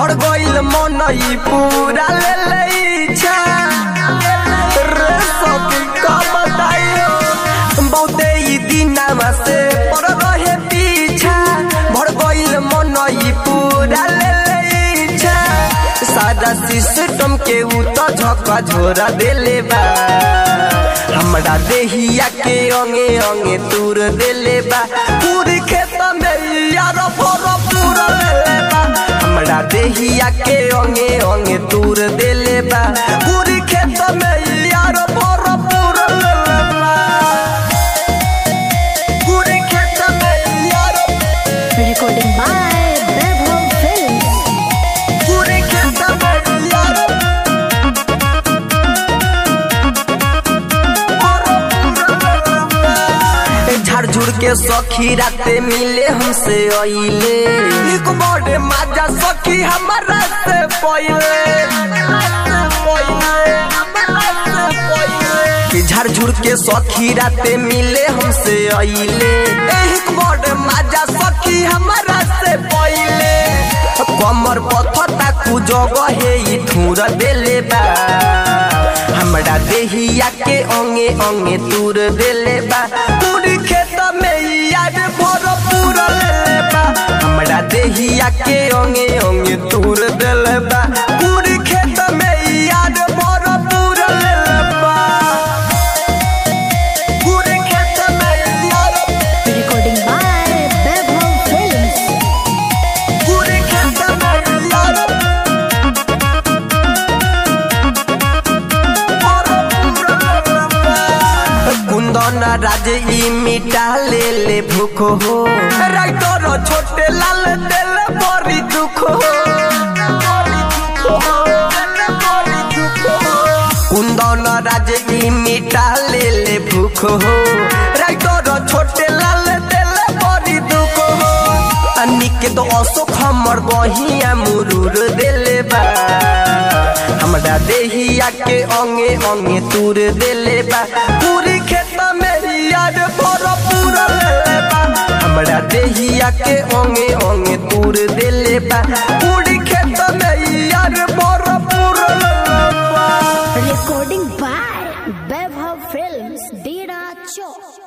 बढ़ गइल मन ई पूरा ले ले इच्छा रे सखी का बताइयो बहुते ई दिनामा से पड़ रहे पीछा बढ़ गइल मन ई पूरा ले ले इच्छा सारा सिस्टम के उ तो झका झोरा देले बा हमरा देहिया के अंगे अंगे तूर देले बा पूरी खेत में यार फोर पूरा लेले बा हमरा देहिया के अंगे अंगे तूर देले बा पूरी खेत में यार फोर पूरा लेले बा पूरी खेत में यार Recording by Vaibhav Films. पूरी खेत में यार झाड़ झुड़ के सखी राते मिले हमसे अइले एक बड़े माजा सखी हमारा से पहिले कि झाड़ झुड़ के सखी राते मिले हमसे अइले एक बड़े माजा सखी हमारा से पहिले कमर पथता कु जगह हे ई ठूर देले बा हमरा देहिया के अंगे अंगे तूर देले बा पूरी खेत में याद भर पूरा लेले बा हमरा देहिया के अंगे अंगे तूर देले बा पूरी खेत में याद भर पूरा लेले बा पूरी खेत में याद Recording by Vaibhav Films. पूरी खेत में याद कुंदन राज ई मिटा ले ले भूख हो राइटर छोटे लाल दिल बड़ी दुख हो कुंदन राज ई मिटा ले ले भूख हो राइटर छोटे लाल दिल बड़ी दुख हो अनिक तो अशोक हमर बहिया मुरूर देले बा हमरा देहिया के अंगे अंगे तूर देले बा पूरी खेत में याद भर पूरा लेले बा हमरा देहिया के अंगे अंगे तूर देले बा पूरी खेत में याद भर पूरा लेले बा Recording by Vaibhav Films. Dera Chowk.